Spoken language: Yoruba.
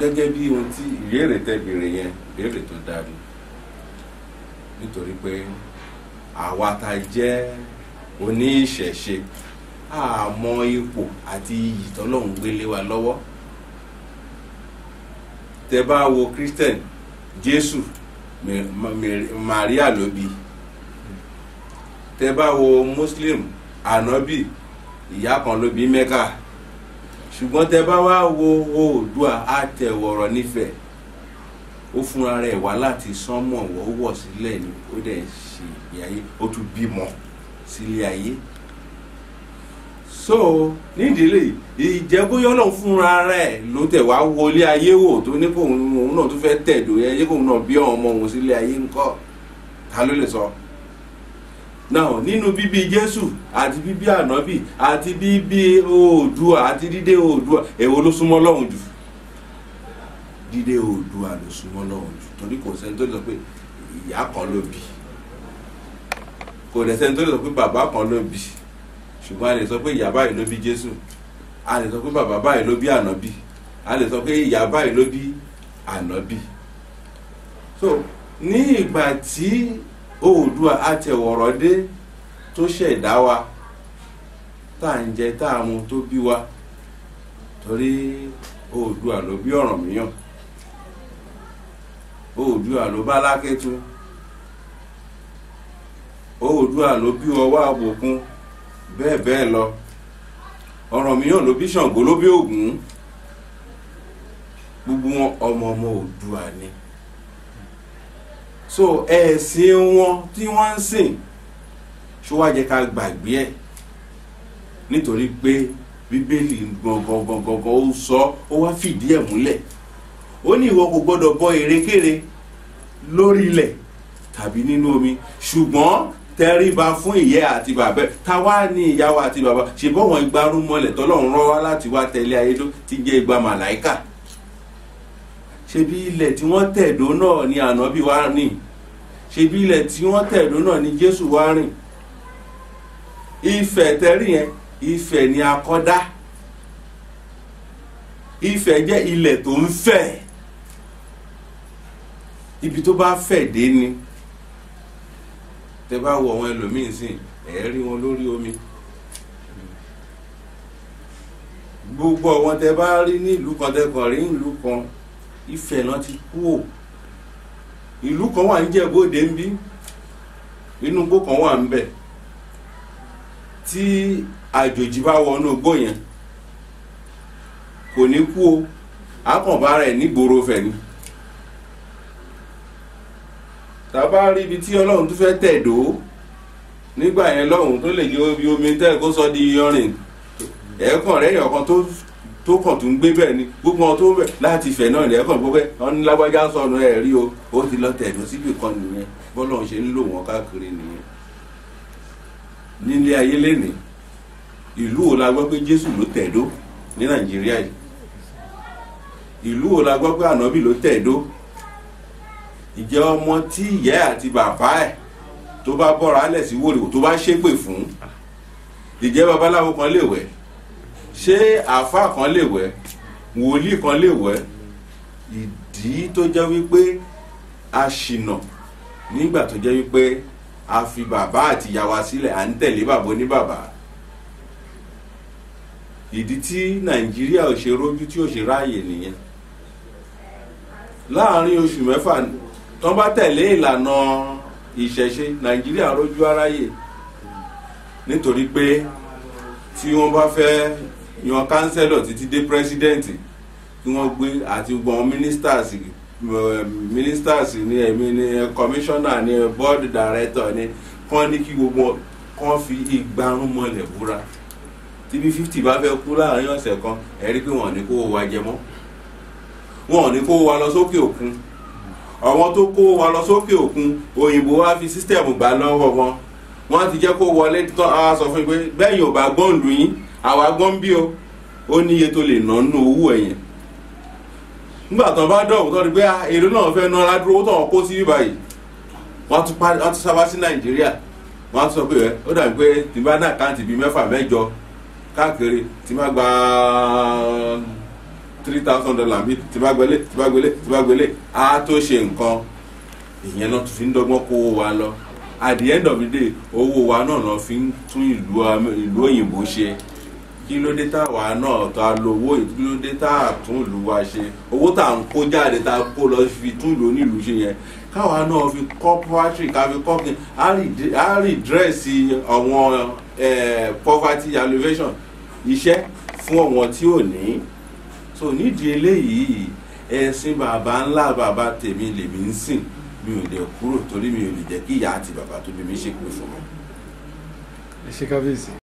gẹ́gẹ́ bí ohun tí ìbéèrè tẹ́ béèrè yẹn ìbéèrè tó dáa ni nítorí pé àwa tá a jẹ́ oníṣẹ̀ṣe àmọ́ ipò àti iyì tọ́lọ́run gbélé wa lọ́wọ́ tẹ bá wo christian jésù Mi- Ma- Mi- maria ló bí tẹ bá wo muslim anabi ìyá kan ló bí mẹ́kà ṣùgbọ́n tẹ bá wá wo oòdùà àtẹ̀wọ̀rọ̀ nífẹ̀ẹ́ ó fúnra rẹ̀ wá láti sánmọ̀ wọ́wọ́ sílẹ̀ ni ó dẹ̀ ṣe ìgbé ayé ó tún bímọ sílé ayé so nídìílé ìjẹ́bóyọ́ náà fúnra rẹ̀ ló tẹ̀ wá wọlé ayé wò tó ní kóun òun náà tó fẹ́ tẹ̀dó yẹn yé kóun náà bí ọmọ òun sílé ayé ńkọ́ ta ló lè sọ. náà nínú bíbí jésù àti bíbí ànábì àti bíbí oòdùà àti dídé oòdùà èwo ló súnmọ́ lọ́hùn jù dídé oòdùà ló súnmọ́ lọ́hùn jù torí kò sẹ́ni tó lè sọ pé ìyá kan ló bí kò dẹ̀ sẹ́ni tó lè sọ pé bàbá kan ló bí ṣùgbọ́n a lè sọ pé ìyá báyìí ló bí jésù a lè sọ pé bàbá báyìí ló bí ànábì a lè sọ pé ìyá báyìí ló bí ànábì so ní ìgbà tí oòdùà àtẹ̀wọ̀rọ̀ dé tó ṣẹ̀dá wa tá à ń jẹ tá à mu tó bí wa torí oòdùà ló bí Ọ̀rànmíyàn oòdùà ló bá lákẹ́tù oòdùà ló bí ọwọ́ àbòkun bẹ́ẹ̀ bẹ́ẹ̀ lọ Ọ̀rànmíyàn ló bí Ṣàngó ló bí Ògún gbogbo wọn ọmọ ọmọ Oòduà ni so ẹ̀sìn wọn tí wọ́n ń sìn ṣó wá jẹ́ ká gbàgbé ẹ̀ nítorí pé bíbélì gangan gangan gangan ó sọ ó wá fìdí ẹ̀ múlẹ̀ ó ní ìwọ kò gbọ́dọ̀ bọ erékéré lórí ilẹ̀ tàbí nínú omi ṣùgbọ́n tẹríba fún ìyẹ́ àti bàbá ẹ̀ ta wá ní ìyàwó àti bàbá ṣe bọ́ wọn igbarú mọ́lẹ̀ tọ́lọ́run rán wá láti wá tẹ̀lé ayédó tí jẹ́ igba màláìkà ṣebí ilẹ̀ tí wọ́n tẹ̀dó náà ni ànábì wá rìn ṣebí ilẹ̀ tí wọ́n tẹ̀dó náà ni jésù wá rìn ifẹ̀ tẹ́rì yẹn ifẹ̀ ni akọ́dá ifẹ̀ jẹ́ ilẹ̀ tó ń fẹ̀ ibi tó bá fẹ̀ dé ni tẹ bá wo àwọn ẹlòmíín sìn ẹ rí wọn lórí omi gbogbo àwọn tẹ bá rí ní ìlú kan tẹ kàn rí ìlú kan Ifẹ̀ náà ti kú ò ìlú kan wà níjẹ̀bóde ń bí inú igbó kan wà ń bẹ̀ tí àjòjì bá wọnú igbó yẹn kò ní kú o àkànbá rẹ̀ nígboro fẹ̀ ni tàbá rí ibi tí ọlọ́run tó fẹ́ tẹ̀dó nígbà yẹn lọ́hùn tó lè jẹ́ omi omi tẹ́ kó sọ di yọrin ẹ̀ẹ́kàn rẹ̀ yàn kan tó tó kàn tó ń gbé bẹ́ẹ̀ ni gbogbo wọn tó ń bẹ̀ láti ìfẹ́ náà ní ẹ̀ẹ́kàn gbogbo ẹ̀ wọn ní lágbájá sọnù ẹ̀ rí o ó ti lọ tẹ̀dó síbì kan nìyẹn bọ́lọ́run ṣe ń lò wọ́n káàkiri nìyẹn nílé ayé lénìí ìlú wo la gbọ́ pé Jésù ló tẹ̀dó ní Nàìjíríà yìí ìlú wo la gbọ́ pé ànábì ló tẹ̀dó ìjẹ́ ọmọ tí ìyá àti bàbá ẹ̀ tó bá bọ́ra alẹ̀ sí wòlíwò tó bá ṣépè fún ìjẹ́ babaláwo kan lè wẹ̀ ṣé àáfàá kan lè wẹ̀ wòlíì kan lè wẹ̀ ìdí tó jẹ́ wípé a ṣìnà nígbà tó jẹ́ wípé a fi bàbá àti ìyá wa sílẹ̀ à ń tẹ̀lé bàbá oníbàbá ìdí tí nàìjíríà ò ṣe rójú tí ò ṣe ráàyè nìyẹn láàárín oṣù mẹ́fà tó bá tẹ̀lé ìlànà ìṣẹ̀ṣe nàìjíríà rójú aráyè nítorí pé tí wọ́n bá fẹ́ yan kánsẹ́lọ̀ títí dé pírẹ́sídẹ́ǹtì kí wọ́n gbé àti gbọ́n ministers ministers ní ẹ̀mí ní commissioner ní board director ní kán ní kí gbogbo kán fi ìgbárùn mọ́lẹ̀ búra tí bí fifty bá fẹ́ kú láàrin ọ̀sẹ̀ kan ẹ rí pé wọ́n ní kó wa jẹ mọ́ wọ́n ní kó wa lọ sókè òkun àwọn tó kó wa lọ sókè òkun òyìnbó wa fi sísítẹ̀mù gbà lọ́wọ́ wọn wọ́n ti jẹ́ kó wọlé tán àwa sọ fún yín pé bẹ́ẹ̀ yóò bá gbọ́n lù yín àwa gbọ́n bí o ó ní iye tó lè ná nínú owó ẹ̀yẹn nígbà tán bá dọ̀wọ́ tán ni pé èrè náà fẹ́ ná aládùúró tán kó sí báyìí wọ́n tún sábà sí nàìjíríà wọ́n tún sọ pé ó dàbí pé tí bá náà káàntì bíi mẹ́fà mẹ́jọ káàkiri tí má gba three thousand dollar bí tí bá gbélé tí bá gbélé tí bá gbélé á tó ṣe nǹkan ìyẹn náà tún fi ń dọ́gbọ́n kó owó wa lọ at the end of the day owó wa náà náà fi ń tún ìlú Amẹ- ìlú òyìnbó ṣe kí ló dé táwa náà ta lo owó yìí kí ló dé tá a tún ìlú wa ṣe owó tá à ń kó jáde tá a kó lọ fi tún ìlú onílùú ṣe yẹn káwa náà fi kọ́ poverty ká fi kọ́ kí á rí dírẹ́sì àwọn eh, poverty alleviation iṣẹ́ fún àwọn tí ò ní so nídìí eléyìí ẹ̀sìn bàbá ńlá bàbá tèmi lèmi ń sìn mi ò lè kúrò torí mi ò lè jẹ́ kí ìyá àti bàbá tó bí mi ṣépè fún mi. ẹ ṣe kábíyèsí.